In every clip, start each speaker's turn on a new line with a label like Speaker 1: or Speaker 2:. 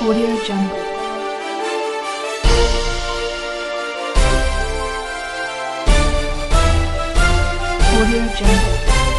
Speaker 1: Audio Jungle. Audio Jungle.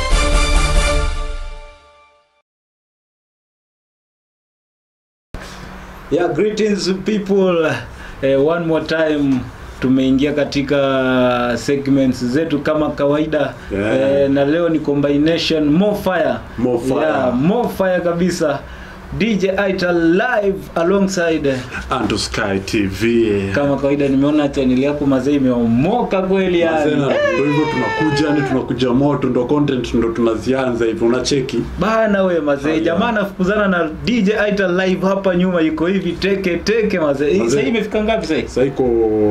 Speaker 2: Yeah, greetings people. Eh, one more time tumeingia katika segments zetu kama kawaida
Speaker 3: Yeah.
Speaker 2: eh, na leo ni combination more fire.
Speaker 3: More fire.
Speaker 2: Yeah, more fire kabisa. DJ Aita live alongside
Speaker 3: Anto Sky TV.
Speaker 2: kama kawaida nimeona channel yako mazee imeomoka kweli
Speaker 3: Mazee,
Speaker 2: yani.
Speaker 3: na Ndio hivyo tunakuja yani tunakuja moto ndo content ndo tunazianza hivi unacheki.
Speaker 2: Bana we mazee,
Speaker 3: Haya.
Speaker 2: jamaa anafukuzana na DJ Aita live hapa nyuma yuko hivi teke teke mazee. Hii
Speaker 3: Mazee.
Speaker 2: Sasa hii imefika ngapi sasa?
Speaker 3: Sasa iko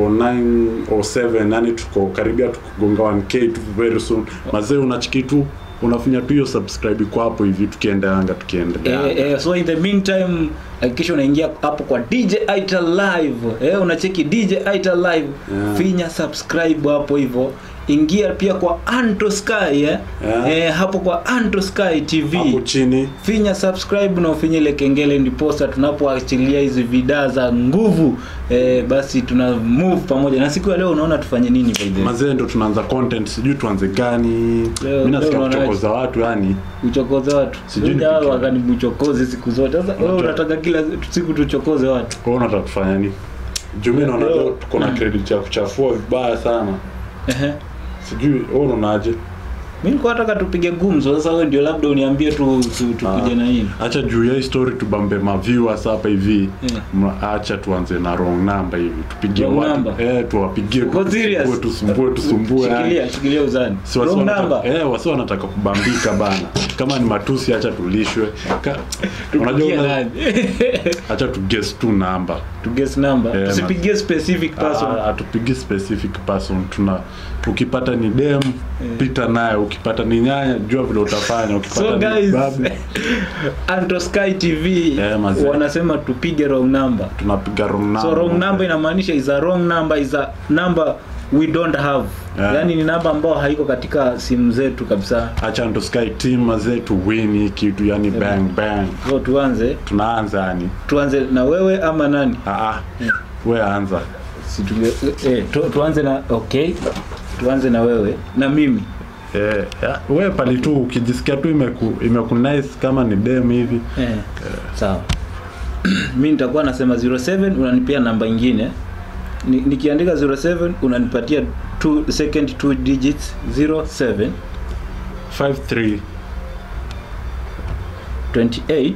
Speaker 3: 907 yani tuko karibia tukugonga 1k tu very soon. Mazee unachiki tu unafinya tu hiyo subscribe kwa hapo hivi tukienda anga tukienda.
Speaker 2: Eh, eh, so in the meantime hakikisha unaingia hapo kwa DJ Aita live eh, unacheki DJ Aita live
Speaker 3: Yeah.
Speaker 2: finya subscribe hapo hivyo ingia pia kwa Anto Sky eh?
Speaker 3: Yeah.
Speaker 2: Eh, hapo kwa Anto Sky TV
Speaker 3: Hapo chini
Speaker 2: finya subscribe na ufinye ile kengele ndiposa tunapoachilia hizi vidaa za nguvu eh, basi tuna move pamoja na siku ya leo unaona tufanye nini by the way?
Speaker 3: mazee ndo tunaanza content sijui tuanze gani.
Speaker 2: Leo-
Speaker 3: Mimi nasikia
Speaker 2: leo unaonaje?
Speaker 3: kuchokoza watu yani.
Speaker 2: uchokoze watu
Speaker 3: Sijui
Speaker 2: Sijui
Speaker 3: nipike.
Speaker 2: wakanibuchokoze siku zote sasa wewe
Speaker 3: Unataka-
Speaker 2: unataka kila siku tuchokoze watu
Speaker 3: Kwa hiyo unataka tufanya nini? Juu mimi naona
Speaker 2: Leo-
Speaker 3: leo tuko na credit ya kuchafua vibaya sana.
Speaker 2: Ehe.
Speaker 3: Sijui wewe unaonaje?
Speaker 2: mi nilikuwa nataka tupige gumzo sasa wewe ndio labda uniambie tu, tu tupige na nini
Speaker 3: Acha juu ya hii story tubambe ma viewers hapa hivi.
Speaker 2: Yeah.
Speaker 3: Mna- Acha tuanze na wrong number hivi. Tupigie
Speaker 2: Wrong
Speaker 3: watu.
Speaker 2: number?
Speaker 3: Eh, tuwapigie.
Speaker 2: Uko serious?
Speaker 3: Tusumbue, tusumbue, tusumbue. yani.
Speaker 2: shikilia shikilia uzani
Speaker 3: Si wasi
Speaker 2: wrong
Speaker 3: wanataka-
Speaker 2: number
Speaker 3: Eh, wasi wanataka kubambika bana. Kama ni matusi acha tulishwe. Ka- Unajua
Speaker 2: Tupigie
Speaker 3: una-
Speaker 2: nani?
Speaker 3: acha tu guess tu number.
Speaker 2: to guess number
Speaker 3: Yeah,
Speaker 2: tusipigie specific person
Speaker 3: Ah, hatupigi specific person tuna ukipata ni dem pita naye ukipata ni nyanya jua vile utafanya ukipata
Speaker 2: so
Speaker 3: ni
Speaker 2: guys
Speaker 3: babu
Speaker 2: Anto Sky TV
Speaker 3: Yeah, mazee.
Speaker 2: wanasema tupige wrong number
Speaker 3: tunapiga wrong number
Speaker 2: so wrong number inamaanisha is a wrong number is a number we don't have
Speaker 3: Yeah.
Speaker 2: yani ni namba ambayo haiko katika simu zetu kabisa
Speaker 3: acha ndo sky team mazee tu win hii kitu yani bang bang
Speaker 2: so tuanze
Speaker 3: tunaanza yani
Speaker 2: tuanze na wewe ama nani
Speaker 3: ah ah we anza
Speaker 2: si tunge, eh, tu, tuanze na okay tuanze na wewe na mimi
Speaker 3: eh ya, we pali tu ukijisikia tu imeku imeku nice kama ni dem hivi
Speaker 2: eh, sawa mi nitakuwa nasema 07 unanipia namba ingine Ni, nikiandika 07 unanipatia two, second two digits 07
Speaker 3: 53
Speaker 2: 28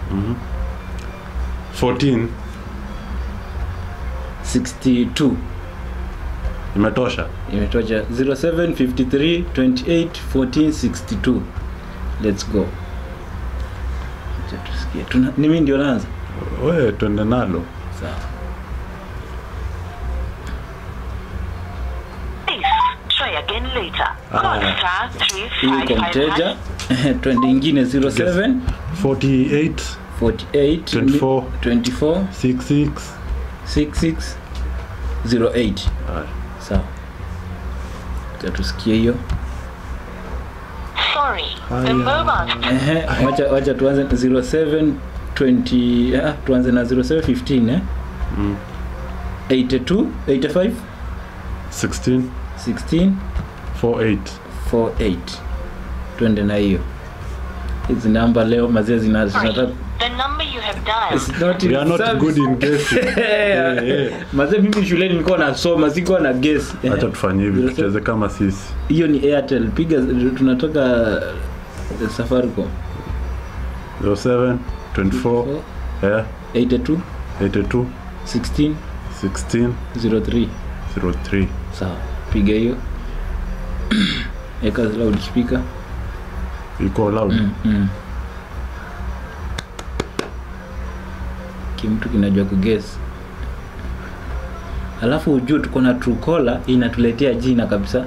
Speaker 3: 14
Speaker 2: 62
Speaker 3: imetosha
Speaker 2: imetosha 07 53 28 14 62 let's go Acha tusikie Tuna, ni mimi ndio naanza
Speaker 3: we twende nalo
Speaker 2: sawa
Speaker 4: Please try again later.
Speaker 3: Ah.
Speaker 4: Call star
Speaker 2: hiyo iko mteja
Speaker 4: 3555.
Speaker 2: twende ingine 07
Speaker 3: 48
Speaker 2: 48
Speaker 3: 24.
Speaker 2: 24
Speaker 3: 66
Speaker 2: 66 08
Speaker 3: Haya.
Speaker 2: sawa Acha tusikie hiyo
Speaker 4: Sorry,
Speaker 3: Haya.
Speaker 4: the mobile
Speaker 2: Ehe, wacha wacha tuanze 07 20 ah, tuanze na 07 15 eh
Speaker 3: Mm.
Speaker 2: 82 85
Speaker 3: 16
Speaker 2: 16
Speaker 3: 48
Speaker 2: 48 twende na hiyo hizi namba leo mazee zina zinataka
Speaker 4: The number you have dialed
Speaker 2: It's not
Speaker 3: we are not
Speaker 2: service.
Speaker 3: good in guessing Eh, eh.
Speaker 2: mazee mimi shuleni nilikuwa nasoma sikuwa na guess Eh,
Speaker 3: acha tufanye hivi
Speaker 2: 07
Speaker 3: tucheze kama sisi
Speaker 2: hiyo ni airtel piga tunatoka eh, safaricom
Speaker 3: 07 24 eh
Speaker 2: 82
Speaker 3: 82
Speaker 2: 16
Speaker 3: 16
Speaker 2: 03
Speaker 3: 03
Speaker 2: sawa piga hiyo eka loudspeaker
Speaker 3: iko loud
Speaker 2: mm, mm. kimtu kinajua kuges alafu ujue tuko na trucola inatuletea jina kabisa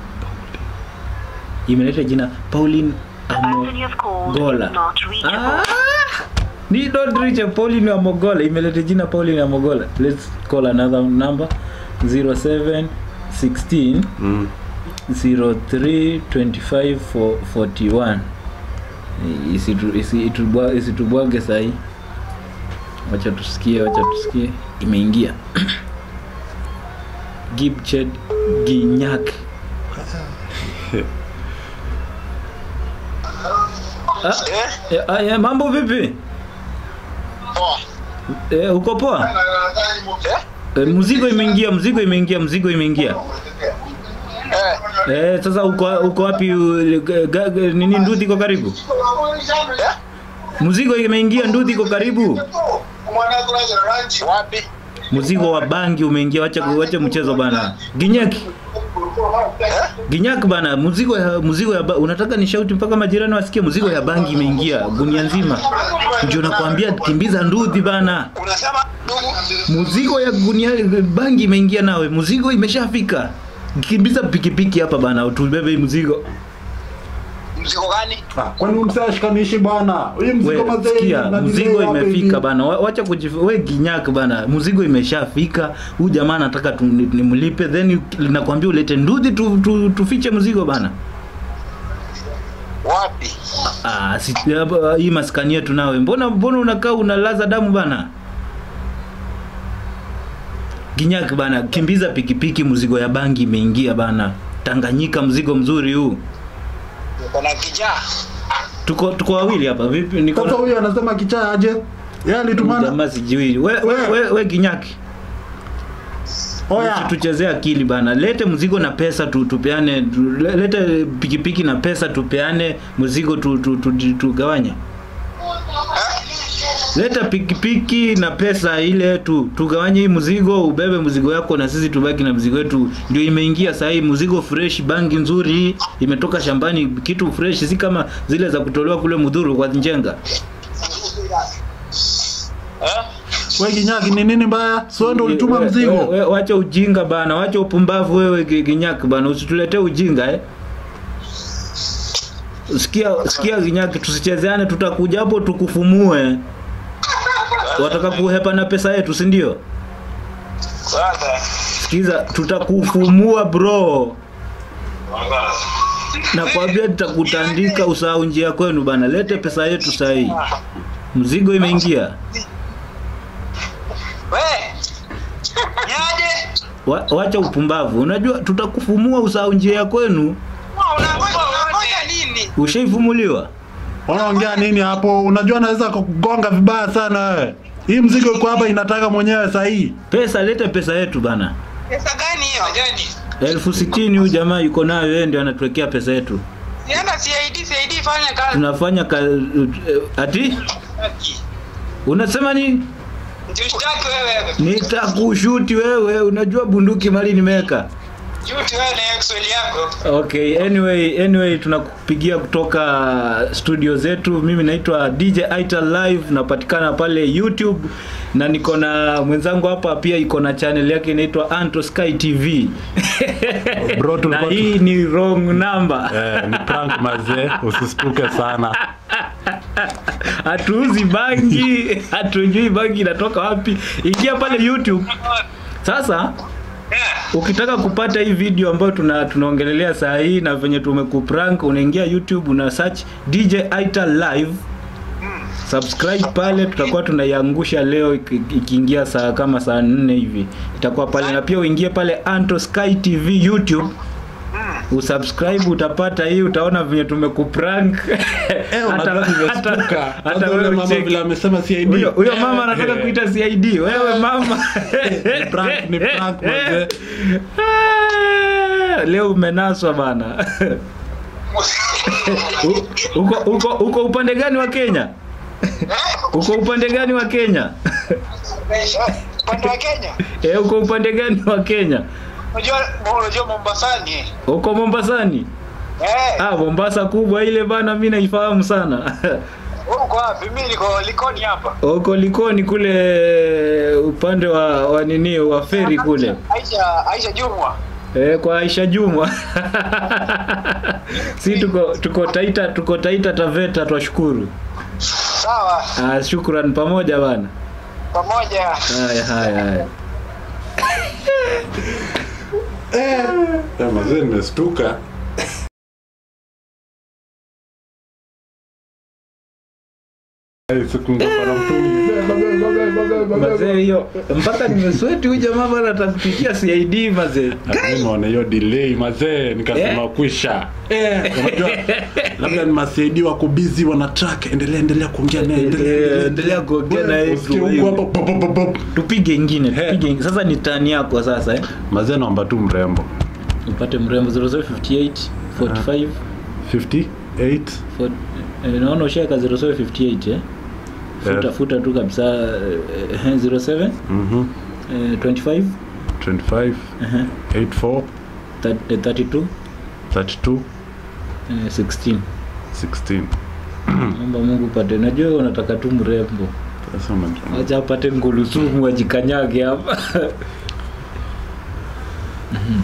Speaker 2: imeleta jina pauline
Speaker 4: the person you have called
Speaker 2: Gola.
Speaker 4: is not reachable.
Speaker 2: Ah! ni don't reach a pauline amogola imeleta jina pauline amogola let's call another number 07 16
Speaker 3: mm.
Speaker 2: 03 25 for- 41 Isitu- isi- itubwa- isitubwage sahii wacha tusikie wacha tusikie imeingia gibched ginyak ah, eh, ah, eh, mambo vipi eh, uko poa eh, mzigo imeingia mzigo imeingia mzigo imeingia eh, sasa uko uko wapi u- ga- ga- nini nduthi iko karibu mzigo imeingia nduthi iko karibu
Speaker 5: Wapi?
Speaker 2: mzigo wa bangi umeingia wacha wacha mchezo bana ginyaki ginyak bana mzigo ya mzigo ya ba, unataka ni shauti mpaka majirani wasikie mzigo ya bangi imeingia gunia nzima ndio nakwambia kimbiza nduthi bana
Speaker 5: Unasema ndugu?
Speaker 2: mzigo ya gunia bangi imeingia nawe mzigo imeshafika kimbiza pikipiki hapa bana tubebe hii mzigo
Speaker 5: Mzigo gani?
Speaker 3: Ah, kwani umsashikanishi bwana huyu mzigo
Speaker 2: we
Speaker 3: mazee
Speaker 2: sikia
Speaker 3: na delay
Speaker 2: mzigo
Speaker 3: hapa hivi.
Speaker 2: imefika bana Wa- wacha kujif we ginyak bana mzigo imeshafika huyu jamaa anataka tu- ni- nimlipe then nakwambia ulete nduthi tu, tu, tufiche mzigo bana
Speaker 5: Wapi?
Speaker 2: Ah, si, hapa, hii maskani yetu nawe mbona mbona unakaa unalaza damu bana ginyak bana kimbiza pikipiki mzigo ya bangi imeingia bana tanganyika mzigo mzuri huu
Speaker 5: Uko na kijaa?
Speaker 2: tuko tuko wawili hapa vipi niko
Speaker 3: sasa
Speaker 2: na-
Speaker 3: huyu anasema kichaa aje yeye alitumana
Speaker 2: jamaa sijui we, we, we, we ginyaki
Speaker 3: oya
Speaker 2: tuchezee akili bana lete mzigo na pesa tu, tupeane tu, le- lete pikipiki na pesa tupeane mzigo tu, tu, tu, tu, tugawanye leta pikipiki na pesa ile tu tugawanye hii mzigo ubebe mzigo yako na sisi tubaki na mzigo wetu ndio imeingia saa hii mzigo fresh bangi nzuri hii imetoka shambani kitu fresh si kama zile za kutolewa kule mudhuru kwa njenga
Speaker 5: Eh?
Speaker 3: we kinyaki ni nini mbaya sio ndo ulituma
Speaker 2: We-
Speaker 3: mzigo
Speaker 2: we- we- wacha ujinga bana wacha upumbavu wewe Gi- ginyaki bana usituletee ujinga eh sikia sikia ginyaki tusichezeane tutakuja hapo tukufumue wataka kuhepa na pesa yetu si ndio
Speaker 5: Sasa.
Speaker 2: sikiza tutakufumua bro nakwambia tutakutandika usahau njia kwenu bana lete pesa yetu sahii mzigo imeingia
Speaker 5: We. Niaje?
Speaker 2: Wa, wacha upumbavu unajua tutakufumua usahau njia ya kwenu
Speaker 5: Unangoja unangoja nini?
Speaker 2: ushaifumuliwa
Speaker 3: wanaongea nini hapo unajua naweza kugonga vibaya sana wewe hii mzigo iko hapa inataka mwenyewe sahii
Speaker 2: pesa lete pesa yetu bana
Speaker 5: Pesa gani hiyo? Gani?
Speaker 2: elfu sitini huyu jamaa yuko nayo yeye ndio anatuwekea pesa yetu
Speaker 5: Sienda CID, CID fanya kazi.
Speaker 2: tunafanya ka, eh, ati unasema nini
Speaker 5: Ushtaki wewe.
Speaker 2: nitakushuti wewe unajua bunduki mali nimeweka
Speaker 5: Juti wewe na Excel yako.
Speaker 2: okay anyway anyway tunakupigia kutoka studio zetu mimi naitwa dj Aita live napatikana pale youtube na niko na mwenzangu hapa pia iko na channel yake inaitwa anto sky tv
Speaker 3: Bro,
Speaker 2: na
Speaker 3: tulikuwa tu-
Speaker 2: hii ni wrong number
Speaker 3: eh, ni prank mazee usistuke sana
Speaker 2: hatuuzi bangi hatujui bangi inatoka wapi ingia pale youtube sasa ukitaka kupata hii video ambayo tuna tunaongelelea saa hii na venye tumekuprank unaingia youtube una search dj Aita live subscribe pale tutakuwa tunaiangusha leo iki- ikiingia saa kama saa nne hivi itakuwa pale na pia uingie pale anto sky tv youtube usubscribe utapata hii utaona venye tumekuprank
Speaker 3: eh, unajua nimestuka
Speaker 2: hata
Speaker 3: Sasa yule
Speaker 2: wewe
Speaker 3: mama
Speaker 2: ucheki.
Speaker 3: vile amesema CID
Speaker 2: huyo huyo mama
Speaker 3: Eh,
Speaker 2: anataka
Speaker 3: eh.
Speaker 2: kuita CID wewe mama
Speaker 3: Ni prank, ni prank, mazee.
Speaker 2: Ah, leo umenaswa bana U- uko uko uko upande gani wa Kenya uko upande gani wa Kenya
Speaker 5: Upande wa Kenya.
Speaker 2: eh uko upande gani wa Kenya
Speaker 5: Unajua unajua Mombasani.
Speaker 2: uko Mombasani
Speaker 5: Eh.
Speaker 2: ah Mombasa kubwa ile bana mimi naifahamu sana
Speaker 5: Uko wapi? Mimi niko Likoni hapa.
Speaker 2: uko Likoni kule upande wa, wa nini wa feri kule
Speaker 5: Aisha Aisha Jumwa.
Speaker 2: Eh, kwa Aisha Jumwa. si tuko tuko Taita tuko Taita Taveta twashukuru.
Speaker 5: Sawa.
Speaker 2: Ah, shukran pamoja bana.
Speaker 5: Pamoja.
Speaker 2: Haya haya haya.
Speaker 3: Eh, mazee nimestuka Eh, siku ngoma na mtungi. Beba, beba, beba.
Speaker 2: Mazee hiyo mpaka nimesweti huyu jamaa bana atakupikia CID mazee.
Speaker 3: Naona hiyo delay mazee, nikasema
Speaker 2: Eh.
Speaker 3: kwisha. Unajua labda ni masaidi wako busy wana track, endelea endelea kuongea naye, endelea
Speaker 2: Eh, endelea kuongea naye tu
Speaker 3: Usikie huku
Speaker 2: hivyo.
Speaker 3: hapo pop, pop, pop, pop.
Speaker 2: Tupige ingine,
Speaker 3: Eh.
Speaker 2: tupige ingine. Sasa ni tani yako sasa eh.
Speaker 3: Mazee naomba tu mrembo.
Speaker 2: Upate mrembo 0058 45
Speaker 3: 58
Speaker 2: for- eh, naona ushaweka 0758 eh. Futa
Speaker 3: Eh.
Speaker 2: futa tu kabisa eh, 07
Speaker 3: mhm
Speaker 2: eh, 25
Speaker 3: 25
Speaker 2: eh,
Speaker 3: 84
Speaker 2: thir- eh, 32
Speaker 3: 32
Speaker 2: eh, 16
Speaker 3: 16
Speaker 2: Naomba Mungu upate. Najua wewe unataka tu mrembo.
Speaker 3: sasa umedrama.
Speaker 2: Acha apate ngulusumu ajikanyage hapa. Mhm.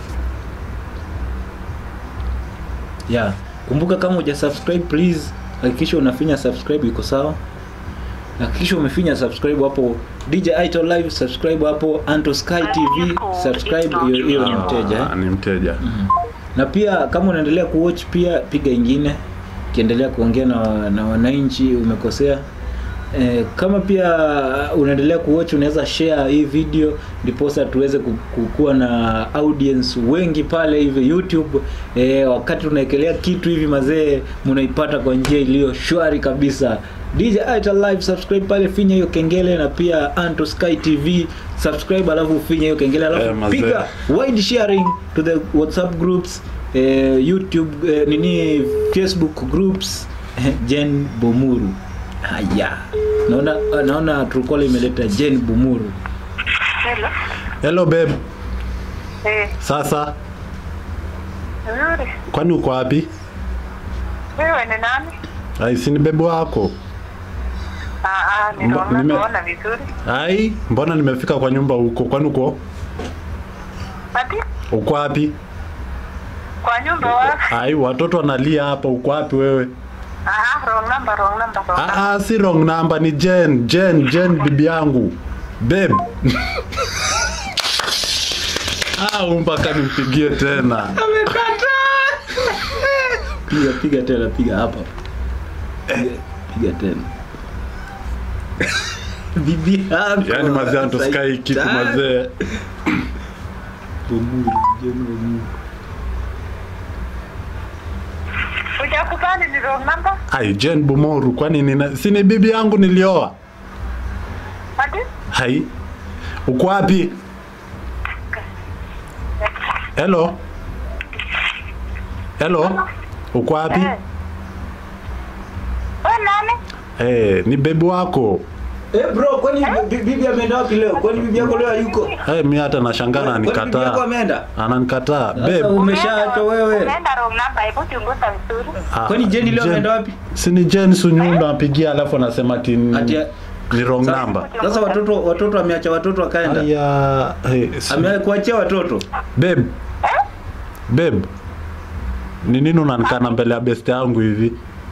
Speaker 2: yeah. Kumbuka kama uja subscribe please hakikisha unafinya subscribe iko sawa. Hakikisha umefinya subscribe hapo DJ Ito Live subscribe hapo Anto Sky TV subscribe hiyo hiyo ni mteja eh?
Speaker 3: Ah, ni mteja
Speaker 2: na pia kama unaendelea kuwatch pia piga ingine ukiendelea kuongea na, na wananchi umekosea e, kama pia unaendelea kuwatch unaweza share hii video ndiposa tuweze ku- kukuwa na audience wengi pale hivi youtube e, wakati unaekelea kitu hivi mazee mnaipata kwa njia iliyo shwari kabisa DJ Aita Live subscribe pale finya hiyo kengele na pia Anto Sky TV subscribe alafu finya hiyo kengele alafu
Speaker 3: Eh, mazee.
Speaker 2: piga wide sharing to the whatsapp groups eh, youtube eh, nini facebook groups eh, jen bomuru haya naona naona trukola imeleta jen bomuru
Speaker 4: Hello.
Speaker 3: hello babe
Speaker 4: Eh,
Speaker 3: sasa
Speaker 4: nzuri.
Speaker 3: kwani uko wapi
Speaker 4: Wewe ni nani?
Speaker 3: ai si ni babe wako
Speaker 4: Ah, ah,
Speaker 3: Mba-
Speaker 4: niliona
Speaker 3: nime-
Speaker 4: kuona vizuri.
Speaker 3: ai mbona nimefika kwa nyumba huko kwani uko
Speaker 4: Ati
Speaker 3: uko wapi
Speaker 4: kwa nyumba wa?
Speaker 3: ai watoto wanalia hapa uko wapi wewe
Speaker 4: Ah, wrong number, wrong number, wrong number.
Speaker 3: Ah, ah, si wrong number ni Jen, Jen, Jen bibi yangu. Babe. ah, mpaka nimpigie tena.
Speaker 2: piga piga tena piga hapa piga, piga tena bibi yako
Speaker 3: Yaani mazee anatoskai kitu
Speaker 2: Saitan.
Speaker 3: mazee.
Speaker 2: Bomuru, Jen Bomuru.
Speaker 4: Hujakubali ni wrong number?
Speaker 3: Ai, Jen Bumoru kwani nina si ni bibi yangu nilioa?
Speaker 4: Ati?
Speaker 3: Hai. Uko wapi? Hello. Hello. Uko wapi?
Speaker 4: Eh. Wewe nani?
Speaker 3: Eh, ni bebi wako.
Speaker 2: Eh bro, kwani bi- bibi ameenda wapi leo? Kwani bibi yako leo hayuko?
Speaker 3: Eh, mi hata nashangaa
Speaker 2: Kwani bibi yako
Speaker 3: ananikataa.
Speaker 2: ameenda?
Speaker 3: Ananikataa.
Speaker 2: Sasa
Speaker 3: Babe.
Speaker 2: umeshaacha wewe.
Speaker 4: Umeenda wrong number, hebu chunguza vizuri.
Speaker 3: Ah,
Speaker 2: Kwani Jenny leo
Speaker 3: Jen-
Speaker 2: ameenda wapi?
Speaker 3: Si ni Jen Sunyundo apigia alafu anasema ati ni,
Speaker 2: Ati
Speaker 3: ni wrong
Speaker 2: Sasa-
Speaker 3: number.
Speaker 2: Sasa watoto watoto ameacha watoto akaenda.
Speaker 3: Aya, hey, si-
Speaker 2: Amekuachia watoto.
Speaker 3: babe. Babe. Ni nini unanikana mbele ya best yangu hivi?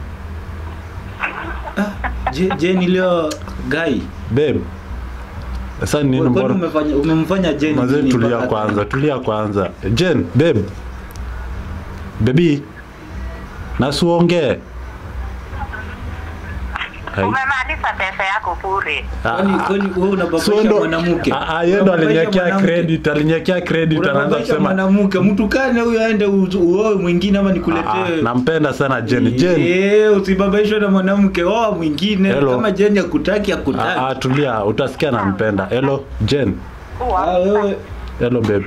Speaker 2: Je, Jenny leo guy.
Speaker 3: Babe. Sasa ni nini
Speaker 2: Kwani
Speaker 3: mbona?
Speaker 2: umefanya umemfanya Jenny
Speaker 3: Mazee
Speaker 2: nini
Speaker 3: tulia
Speaker 2: mpaka-
Speaker 3: kwanza, tulia kwanza. Jen, babe. Baby. Nasuongee. Hai.
Speaker 4: Umemaliza pesa yako bure.
Speaker 2: Kwani kwani wewe
Speaker 3: So
Speaker 2: unababaisha
Speaker 3: ndo
Speaker 2: mwanamke?
Speaker 3: Ah, ah, yeye ndo
Speaker 2: Unababaisha
Speaker 3: aliniwekea
Speaker 2: mwanamke?
Speaker 3: credit, aliniwekea credit anaanza
Speaker 2: Unababaisha
Speaker 3: kusema
Speaker 2: mwanamke, mtu kane huyo aende u- uoe mwingine ama
Speaker 3: Ah, ah,
Speaker 2: nikuletee.
Speaker 3: nampenda sana Jen. Jen.
Speaker 2: Eh, usibabaishwe na mwanamke, oa mwingine.
Speaker 3: Hello.
Speaker 2: Kama Jenny akutaki
Speaker 3: Ah, ah,
Speaker 2: akutaki.
Speaker 3: tulia, utasikia nampenda. Hello, Jen.
Speaker 2: Ah, wewe
Speaker 3: Hello babe.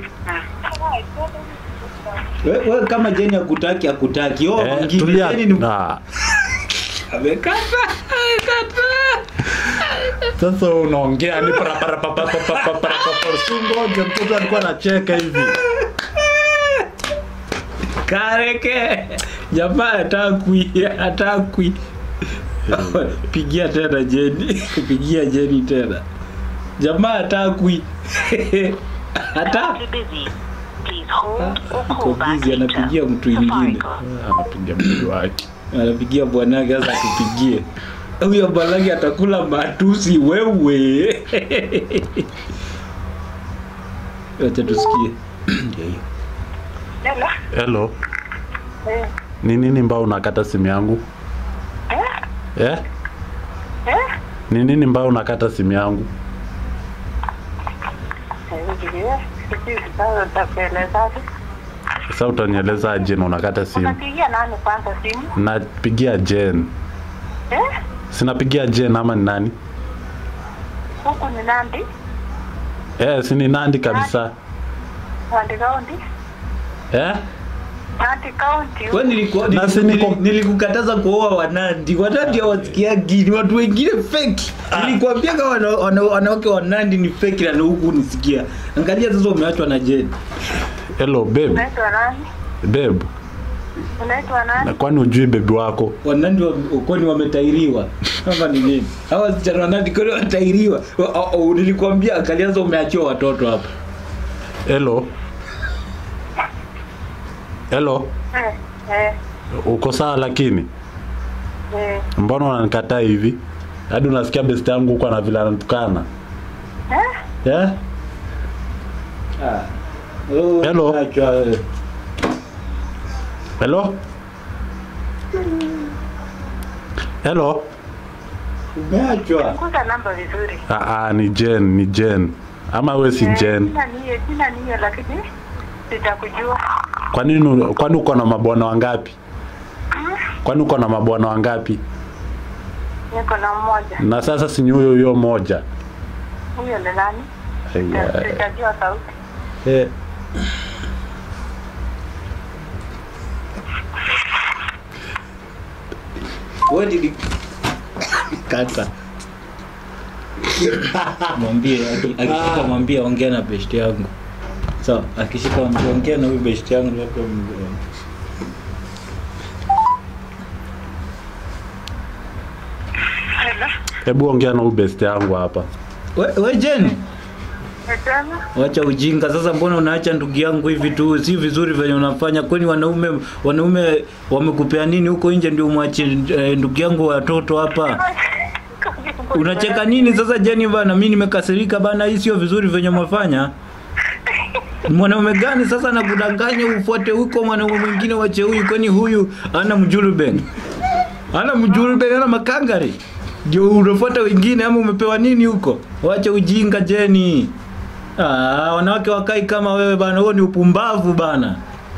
Speaker 2: wewe wewe kama Jenny akutaki akutaki, oa
Speaker 3: Eh,
Speaker 2: mwingine.
Speaker 3: tulia.
Speaker 2: Jenny ni
Speaker 3: Ah,
Speaker 2: amekata. Amekata.
Speaker 3: sasa unaongea ni para para para para para para para para sungoje mtoto alikuwa anacheka hivi.
Speaker 2: Kareke. Jamaa atakwi, atakwi. Pigia tena Jenny. Pigia Jenny tena. Jamaa atakwi. Hata
Speaker 4: Currently busy. Please hold or
Speaker 2: iko
Speaker 4: call back
Speaker 2: busy
Speaker 4: later.
Speaker 2: anapigia mtu ingine.
Speaker 4: Safaricom.
Speaker 3: Anapiga mtu wake.
Speaker 2: Anapigia bwanake sasa tupigie. Huyo bwanake atakula matusi wewe. Acha tusikie. Ndio hiyo.
Speaker 4: Hello?
Speaker 3: Hello.
Speaker 4: Eh.
Speaker 3: Ni nini mbao unakata simu yangu?
Speaker 4: Eh?
Speaker 3: Eh?
Speaker 4: Eh?
Speaker 3: Ni nini mbao unakata simu yangu?
Speaker 4: Sijui sasa utakuelezaje.
Speaker 3: Sasa utanieleza aje na unakata simu?
Speaker 4: Unapigia nani kwanza simu?
Speaker 3: Napigia Jen.
Speaker 4: Eh?
Speaker 3: Sinapigia Jen ama ni nani?
Speaker 4: Huku ni Nandi,
Speaker 3: Eh, si ni Nandi kabisa.
Speaker 4: Nandi County.
Speaker 3: Eh?
Speaker 4: Nandi County.
Speaker 2: Wewe nilikuwa
Speaker 3: Na si
Speaker 2: niliku-
Speaker 3: niko-
Speaker 2: nili- nilikukataza kuoa Wanandi. Wanandi hawasikiagi, ni watu wengine fake. Nilikwambia kama wana- wana- wanawake wa Nandi ni fake na huku unisikia. Angalia sasa umeachwa na Jen.
Speaker 3: Hello babe.
Speaker 4: Unaitwa nani?
Speaker 3: Babe.
Speaker 4: Unaitwa
Speaker 3: Na
Speaker 4: nani?
Speaker 3: kwani ujui bebi wako?
Speaker 2: Wanandi wa- kwani wametairiwa kama ni nini? Hawa wasichana Wanandi kwani wametairiwa? Wa- o- o, Nilikwambia angalia sasa umeachiwa watoto hapa.
Speaker 3: Hello. Hello.
Speaker 4: Eh, eh,
Speaker 3: Uko sawa lakini?
Speaker 4: eh.
Speaker 3: Mbona unanikataa hivi? Hadi unasikia best yangu huko na vile anatukana.
Speaker 4: Eh?
Speaker 3: Eh?
Speaker 2: Oh,
Speaker 3: Hello.
Speaker 2: umeachwa, eh.
Speaker 3: Hello? Hello?
Speaker 2: Umeachwa.
Speaker 4: Kuza namba vizuri.
Speaker 3: Ah, ah, ni Jen, ni Jen. Ama we si
Speaker 4: Eh,
Speaker 3: Jen.
Speaker 4: Sina nia, sina nia lakini sitakujua.
Speaker 3: Kwa nini kwani uko na mabwana wangapi? Kwani uko na mabwana wangapi?
Speaker 4: Niko na mmoja.
Speaker 3: Na sasa si ni huyo huyo moja.
Speaker 4: Huyo ni nani?
Speaker 3: Aya.
Speaker 4: Sitajua sauti.
Speaker 3: Eh.
Speaker 2: Wewe nili kata. Mwambie aki- akishika mwambie ongea na best yangu. Sawa, akishika mwambie ongea na huyu best yangu labda m-
Speaker 4: Hello.
Speaker 3: Hebu ongea na huyu best yangu hapa.
Speaker 2: We, we Jen,
Speaker 4: Nasema
Speaker 2: wacha ujinga sasa. Mbona unaacha ndugu yangu hivi tu? Si vizuri venye unafanya. Kwani wanaume wanaume wamekupea nini huko nje ndio umwache eh, ndugu yangu watoto hapa? Unacheka nini sasa Jenny bana? Mimi nimekasirika bana, hii sio vizuri venye umefanya. Mwanaume gani sasa nakudanganya ufuate huko mwanaume mwingine wache huyu, kwani huyu ana mjuluben, ana mjuluben, ana makangari, ndio unafuata wengine ama umepewa nini huko? Wache ujinga Jeni. Ah, wanawake wakai kama wewe bana, huo ni upumbavu bana.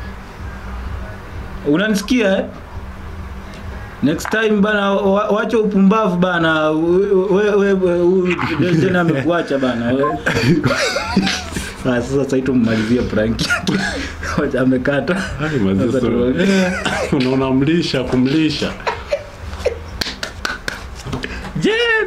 Speaker 2: Unanisikia eh? Next time bana, wa- wacha upumbavu bana. Wewe wewe Jeni amekuacha bana. We- Ah, sasa sasa tumalizie prank yake. Wacha amekata.
Speaker 3: Ai, mazee,
Speaker 2: Sasa
Speaker 3: sorry.
Speaker 2: tu-
Speaker 3: Unaona mlisha kumlisha.
Speaker 2: Jen!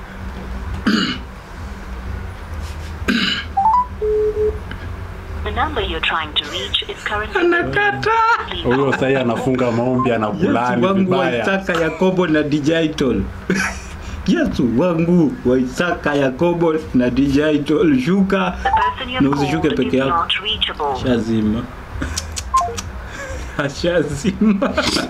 Speaker 4: the number you're trying to reach is currently
Speaker 2: Anakata.
Speaker 3: Huyo sasa anafunga maombi
Speaker 2: Yesu
Speaker 3: anakulani
Speaker 2: wangu wa
Speaker 3: vibaya.
Speaker 2: Isaka Yakobo na Digital. Yesu wangu wa Isaka Yakobo na Digital shuka
Speaker 4: the person
Speaker 2: Na
Speaker 4: you've
Speaker 2: usishuke
Speaker 4: called
Speaker 2: peke
Speaker 4: is
Speaker 2: yako.
Speaker 4: not reachable.
Speaker 2: shazima. Ashazima.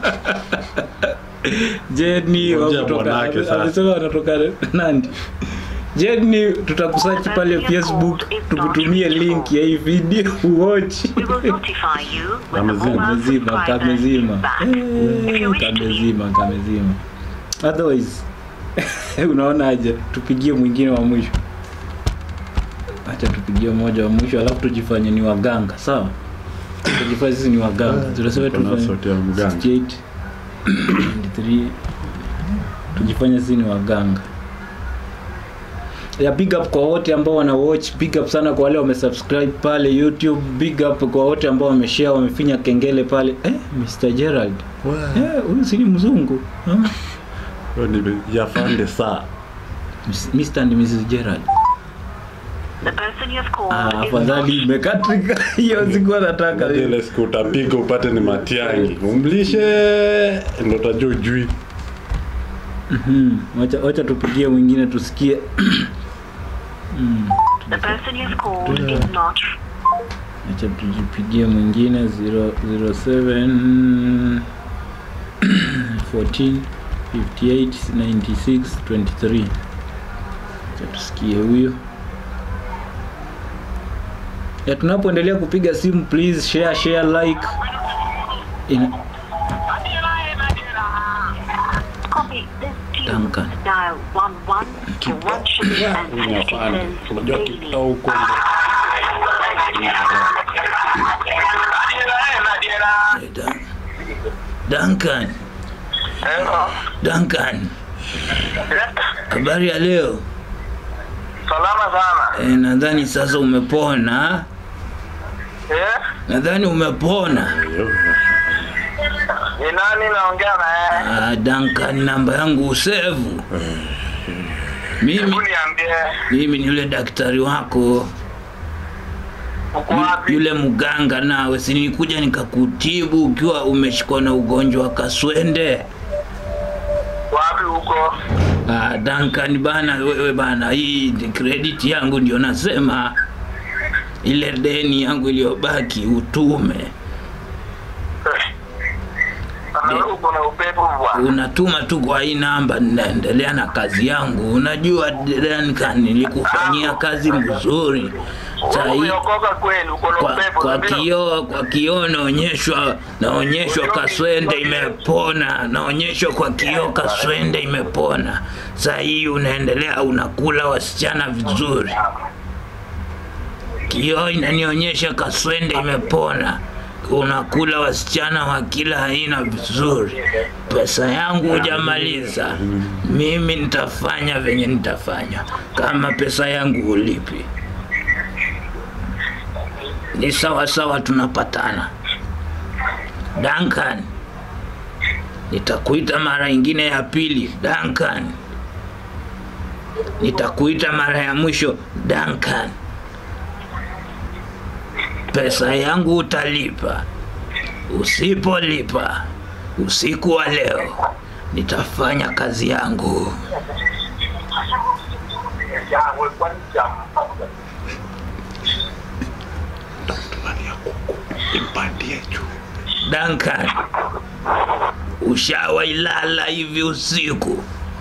Speaker 2: Jenny wa
Speaker 3: Ngoja
Speaker 2: kutoka
Speaker 3: bwanake sasa.
Speaker 2: amesema anatoka Nandi. Jenny tutakusearch pale Facebook tukutumie link ya hii video uwatch.
Speaker 4: We will notify you when the
Speaker 3: Kamezima.
Speaker 4: mobile
Speaker 2: kamezima
Speaker 4: subscriber
Speaker 2: kamezima
Speaker 4: is back.
Speaker 2: Eh,
Speaker 4: If you wish to leave
Speaker 2: kamezima kamezima otherwise unaona aje tupigie mwingine wa mwisho acha tupigie mmoja wa mwisho alafu tujifanye ni waganga sawa tujifanye sisi ni waganga tunasema
Speaker 3: Kuna
Speaker 2: tufanye
Speaker 3: sauti ya mganga.
Speaker 2: 68 93 tujifanye sisi ni waganga ya big up kwa wote ambao wana watch big up sana kwa wale wamesubscribe pale youtube big up kwa wote ambao wameshare wamefinya kengele pale eh, mr gerald eh, huyu si ni mzungu Ah,
Speaker 3: Huyo ni yafande saa.
Speaker 2: mr and mrs gerald
Speaker 4: The person you have
Speaker 2: ah,
Speaker 4: called is not
Speaker 2: afadhali imekatrika hiyo sikuwa nataka
Speaker 3: Ngoja ile siku utapiga upate ni matiangi. Umlishe ndo utajua ujui.
Speaker 2: Mhm, wacha wacha tupigie mwingine tusikie Mm,
Speaker 4: the person you have called is not
Speaker 2: acha tujipigie mwingine 0 07 14 58 96 23 acha tusikie huyo ya tunapoendelea kupiga simu please share share like Ina,
Speaker 4: copy this tune.
Speaker 2: Duncan.
Speaker 4: Dial one one for one shilling and fifty
Speaker 3: Unafanya.
Speaker 4: cents
Speaker 3: Unajua
Speaker 4: daily.
Speaker 3: kipta huko
Speaker 2: Eh, Dan- Duncan, Duncan, habari ya leo?
Speaker 5: Salama sana.
Speaker 2: Eh, nadhani sasa umepona.
Speaker 5: Eh?
Speaker 2: Nadhani umepona.
Speaker 5: Ni nani naongea na yeye?
Speaker 2: Ah, Duncan, namba yangu usevu. Mimi
Speaker 5: Hebu niambie
Speaker 2: mimi ni yule daktari wako
Speaker 5: uko
Speaker 2: Yu-
Speaker 5: wapi?
Speaker 2: yule mganga nawe, si nilikuja nikakutibu ukiwa umeshikwa na ugonjwa wa kaswende.
Speaker 5: Wapi huko?
Speaker 2: Ah, Duncan bana, wewe bana, hii ni credit yangu ndio nasema, ile deni yangu iliyobaki utume,
Speaker 5: Ana uko na upepo bwana.
Speaker 2: unatuma tu kwa hii namba, ninaendelea na kazi yangu. Unajua Duncan, nilikufanyia kazi mzuri saa hii
Speaker 5: Umeokoka kweli, uko na
Speaker 2: kwa,
Speaker 5: upepo.
Speaker 2: kwa
Speaker 5: ndio?
Speaker 2: kioo kwa kioo naonyeshwa naonyeshwa kaswende imepona naonyeshwa kwa kioo kaswende imepona saa hii unaendelea unakula wasichana vizuri kioo inanionyesha kaswende imepona unakula wasichana wa kila aina vizuri pesa yangu hujamaliza mimi nitafanya venye nitafanya kama pesa yangu ulipi ni sawa sawa tunapatana Duncan nitakuita mara ingine ya pili Duncan nitakuita mara ya mwisho Duncan pesa yangu utalipa usipolipa usiku wa leo nitafanya kazi yangu
Speaker 3: impandie juu
Speaker 2: Duncan ushawailala hivi usiku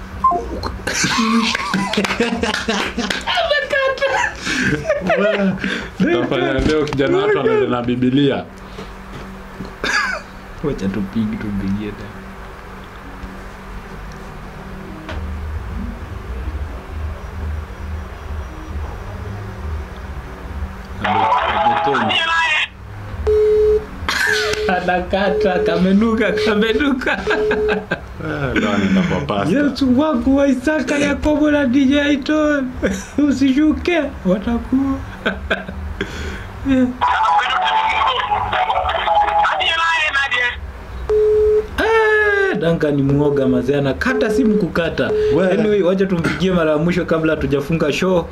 Speaker 3: tafanya leo kijana watu anaenda na bibilia
Speaker 2: wacha tupigi tupigie anakata kamenuka kamenuka
Speaker 3: Eh, leo anaenda kwa pasta
Speaker 2: yesu wangu wa isaka yakobo na dj ton usishuke watakuwa Ah, Danka ni muoga mazee, anakata simu kukata.
Speaker 3: We.
Speaker 2: Anyway, wacha tumpigie mara ya mwisho kabla hatujafunga show.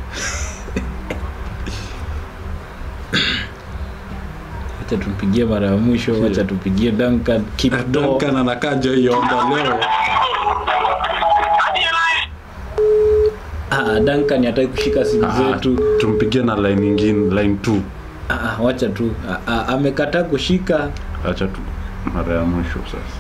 Speaker 2: Wacha tumpigie mara ya mwisho, wacha tupigie Duncan Kipdo.
Speaker 3: Duncan anakaja hiyo onda leo
Speaker 2: Ah, Duncan hataki kushika simu
Speaker 3: Ah,
Speaker 2: zetu.
Speaker 3: tumpigie na line nyingine line 2
Speaker 2: Ah, wacha tu. Ah, ah, amekataa kushika.
Speaker 3: acha tu mara ya mwisho sasa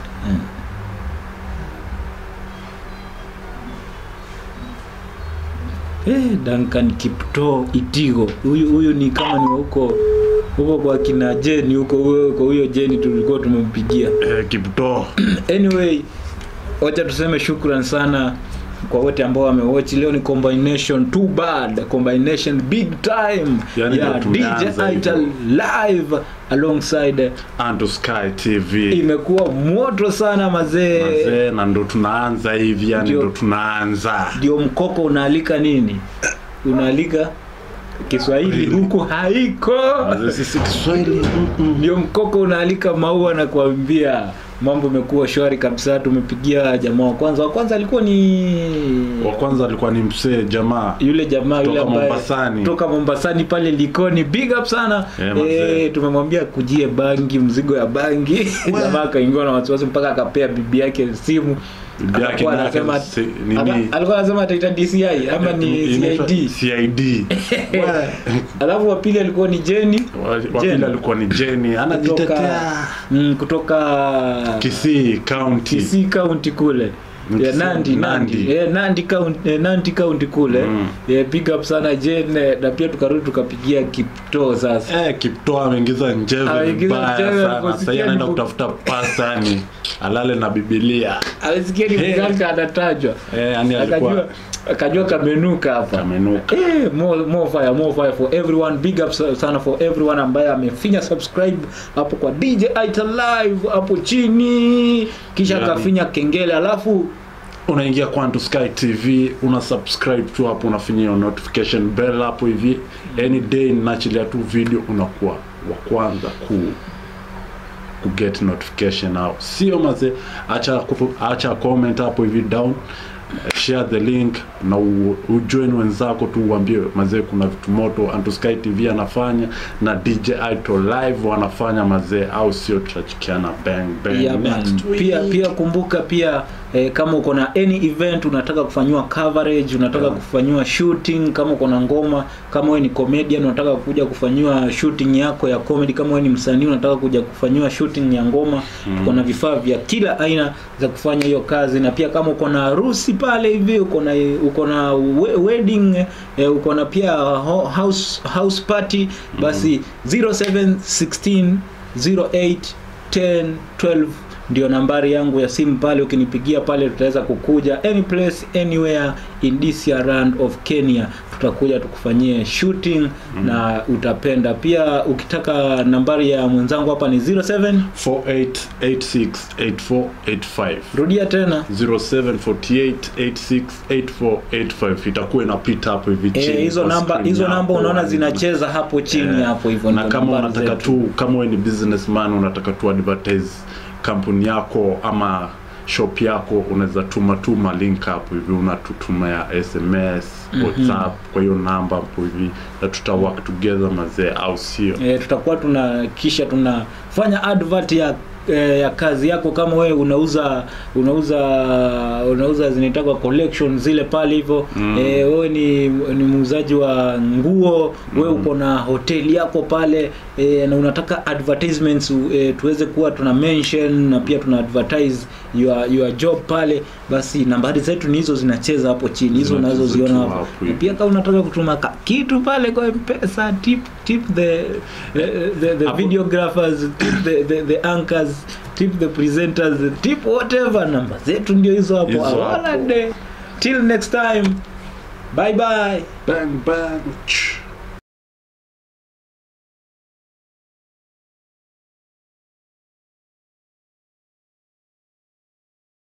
Speaker 2: Eh, Duncan Kipto Itigo. Huyu huyu ni kama ni wa huko huko kwa kina Jeni huko huyo kwa huyo Jeni tulikuwa tumempigia.
Speaker 3: eh, Kiptoo
Speaker 2: Anyway, wacha tuseme shukran sana kwa wote ambao wamewatch. Leo ni combination too bad, combination big time
Speaker 3: Yani
Speaker 2: ya
Speaker 3: ndio tumeanza
Speaker 2: DJ Ital
Speaker 3: hivyo.
Speaker 2: live alongside.
Speaker 3: Anto Sky TV
Speaker 2: Imekuwa moto sana mazee.
Speaker 3: mazee na ndo tunaanza hivi yani
Speaker 2: Ndio.
Speaker 3: ndo tunaanza
Speaker 2: Ndio mkoko unaalika nini? Unaalika Kiswahili huku haiko.
Speaker 3: mazee sisi Kiswahili mm-mm.
Speaker 2: ndio mkoko unaalika maua na kuambia mambo imekuwa shwari kabisa tumepigia jamaa wa kwanza wa kwanza alikuwa ni
Speaker 3: wa kwanza alikuwa ni msee jamaa
Speaker 2: yule jamaa yule
Speaker 3: Toka
Speaker 2: ambaye
Speaker 3: Mombasani.
Speaker 2: toka Mombasani pale Likoni big up sana
Speaker 3: Eh, mazee.
Speaker 2: eh, tumemwambia kujie bangi mzigo ya bangi jamaa akaingiwa na wasiwasi mpaka akapea bibi yake simu
Speaker 3: Bibi yake
Speaker 2: Akakuwa
Speaker 3: naye
Speaker 2: anasema
Speaker 3: si- nini?
Speaker 2: Aka- alikuwa anasema ataita DCI ama ni
Speaker 3: Inaitwa
Speaker 2: CID
Speaker 3: CID
Speaker 2: alafu wa pili alikuwa ni Jenny
Speaker 3: Wa- wa
Speaker 2: Jen.
Speaker 3: pili alikuwa ni Jenny anajitetea
Speaker 2: kutoka mm, kutoka
Speaker 3: Kisii County
Speaker 2: Kisii County kule ya Nandi Nandi
Speaker 3: Nandi.
Speaker 2: eh, Nandi county eh, Nandi county kule
Speaker 3: Mm.
Speaker 2: eh, big up sana Jane na pia tukarudi tukapigia Kipto sasa
Speaker 3: Eh, Kiptoo ameingiza njeve
Speaker 2: Ameingiza
Speaker 3: vibaya
Speaker 2: njeve,
Speaker 3: sana.
Speaker 2: kusikia
Speaker 3: Sasa anaenda
Speaker 2: ni-
Speaker 3: kutafuta pasta yani alale na Biblia.
Speaker 2: alisikia ni
Speaker 3: Eh.
Speaker 2: mganga anatajwa
Speaker 3: Eh, yani
Speaker 2: akajua
Speaker 3: alikuwa
Speaker 2: akajua kamenuka hapa
Speaker 3: kamenuka.
Speaker 2: Eh, more, more fire, more fire for everyone big up sa- sana for everyone ambaye amefinya subscribe hapo kwa DJ Ita Live hapo chini kisha
Speaker 3: Yani.
Speaker 2: akafinya kengele alafu
Speaker 3: Unaingia Kwantu Sky TV, una subscribe tu hapo, unafinya hiyo notification bell hapo hivi. Any day ninaachilia tu video unakuwa wa kwanza ku ku get notification au sio maze acha kupu- acha comment hapo hivi down share the link na u- ujoin wenzako tu uambie mazee kuna vitu moto Antu Sky TV anafanya na DJ Ito live wanafanya mazee au sio tutachikiana bang bang
Speaker 2: yeah, man.
Speaker 3: next week.
Speaker 2: pia pia kumbuka pia eh, kama uko na any event unataka kufanyiwa coverage unataka
Speaker 3: Yeah.
Speaker 2: kufanyiwa shooting kama uko na ngoma kama wewe ni comedian unataka kuja kufanyiwa shooting yako ya comedy kama wewe ni msanii unataka kuja kufanyiwa shooting ya ngoma tuko na vifaa vya kila aina za kufanya hiyo kazi na pia kama uko na harusi pale hivi uko na uko na we- wedding eh, uko na pia ho- house house party basi 0716 08 10 12 ndio nambari yangu ya simu pale ukinipigia pale tutaweza kukuja any place anywhere in this land of Kenya tutakuja tukufanyie shooting na utapenda pia ukitaka nambari ya mwenzangu hapa ni 07
Speaker 3: 48868485
Speaker 2: rudia tena
Speaker 3: 0748868485 itakuwa inapita hapo hivi chini
Speaker 2: Eh, hizo
Speaker 3: kwa
Speaker 2: namba
Speaker 3: screen
Speaker 2: hizo
Speaker 3: yako.
Speaker 2: namba unaona zinacheza hapo chini
Speaker 3: Eh,
Speaker 2: hapo hivyo
Speaker 3: na
Speaker 2: ndio
Speaker 3: kama
Speaker 2: nambari
Speaker 3: unataka
Speaker 2: zetu.
Speaker 3: tu kama wewe ni businessman unataka tu advertise kampuni yako ama shop yako unaweza tuma tuma link hapo hivi unatutumia sms whatsapp kwa hiyo namba hapo hivi na tuta work together mazee au sio
Speaker 2: e, tutakuwa tuna kisha tunafanya advert ya e, ya kazi yako kama wewe unauza unauza unauza zinaitwa collection zile pale hivyo mm. e, wewe ni, ni muuzaji wa nguo mm. wewe uko na hoteli yako pale e, na unataka advertisements e, tuweze kuwa tuna mention na pia tuna advertise your, your job pale basi nambari zetu ni hizo zinacheza hapo chini hizo
Speaker 3: Zinacheza
Speaker 2: unazoziona
Speaker 3: tu
Speaker 2: hapo
Speaker 3: hapo
Speaker 2: na
Speaker 3: hivi.
Speaker 2: pia kama unataka kutuma ka kitu pale kwa mpesa tip tip the the, the, the
Speaker 3: Hapo-
Speaker 2: videographers tip the, the, the anchors tip the presenters tip whatever namba zetu ndio hizo hapo
Speaker 3: Hizo hapo.
Speaker 2: Awala de. till next time bye bye
Speaker 3: bang bang